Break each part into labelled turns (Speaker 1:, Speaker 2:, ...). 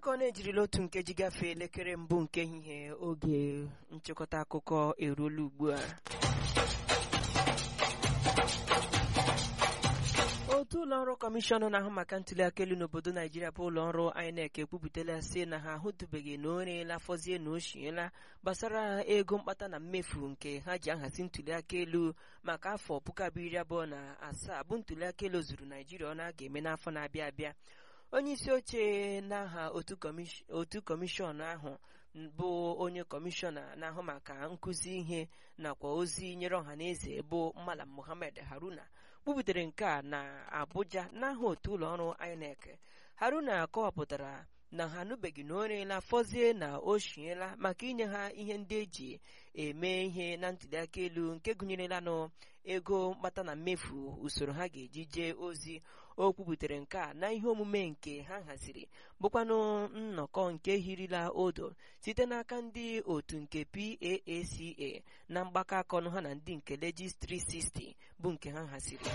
Speaker 1: dịka ọ na-ejirila otu nkeji gafee elekere mbụ nke ehihie oge nchịkọta akụkọ eruola ugbu a otu ụlọọrụ kọmishọn na-ahụ maka ntụliaka elu n'obodo naijiria bụ ụlọọrụ INEC ekwupụtala sị na ha ahụtụbeghị na o reela fọzie na o shiela gbasara ego mkpata na mmefu nke ha ji ahazi ntụliaka elu maka afọ puku abụọ iri abụọ na asaa bụ ntụliaka elu zuru naijiria ọ na-aga eme n'afọ na-abịa abịa onye isi oche n'aha otu kọmishọn ahụ bụ onye kọmishọna na-ahụ maka nkụzi ihe nakwa ozi nyere ọha na eze bụ Malam Mohammed Haruna kwubutere nke a na Abuja n'aha otu ụlọọrụ INEC Haruna kọwapụtara na ha anụbeghị na o reela fọzie na o shiela maka inye ha ihe ndị eji eme ihe na ntụliaka elu nke gụnyerelanụ ego mkpata na mmefu usoro ha ga-eji jee ozi o kwubutere nke a na ihe omume nke ha haziri bụkwanụ nnọkọ nke hirila odo site n'aka ndị otu nke PAACA na mgbakọ aka ọnụ ha na ndị nke Legis 360 bụ nke ha haziri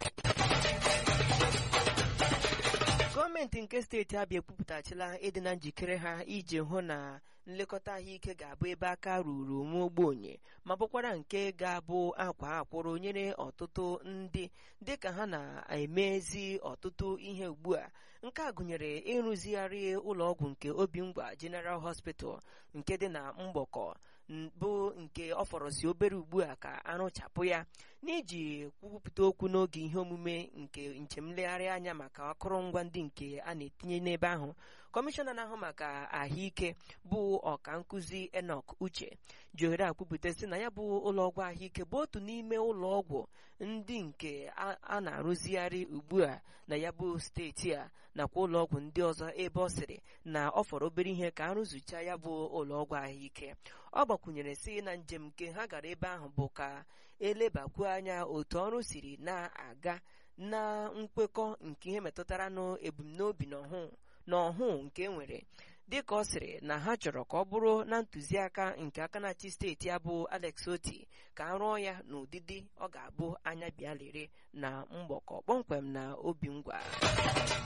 Speaker 1: gọọmenti nke steeti Abịa ekwupụtachila ịdị na njikere ha iji hụ na nlekọta ahụike ga-abụ ebe aka ruru nwa ogbenye ma bụkwara nke ga-abụ akwa akwụrụ nyere ọtụtụ ndị dịka ha na-emezi ọtụtụ ihe ugbu a nke a gụnyere ịrụzigharị ụlọọgwụ nke Obingwa General Hospital nke dị na Mgbọkọ bụ nke ọ fọrọzi obere ugbu a ka arụchapụ ya n'iji kwupụta okwu n'oge ihe omume nke njem nlegharị anya maka akụrụngwa ndị nke a na-etinye n'ebe ahụ kọmishọna na-ahụ maka ahụike bụ ọka nkụzi Enoch Uche ji ohere akwupụta sị na ya bụ ụlọọgwụ ahụike bụ otu n'ime ụlọọgwụ ndị nke a na-arụzigharị ugbu a na ya bụ steeti a nakwa ụlọọgwụ ndị ọzọ ebe ọ sịrị na ọ fọrọ obere ihe ka arụzụcha ya bụ ụlọọgwụ ahụike ọ gbakwunyere sị na njem nke ha gara ebe ahụ bụ ka elebakwuo anya otu ọrụ siri na-aga na nkwekọ nke ihe metụtara n'ebumnobi n'ọhụụ nke nwere dịka ọ sịrị na ha chọrọ ka ọ bụrụ na ntụziaka nke aka na-achị steeti ya bụ Alex Oti ka a rụọ ya n'ụdịdị ọ ga-abụ anya bịa lere na mgbọkọ kpọmkwem na Obingwa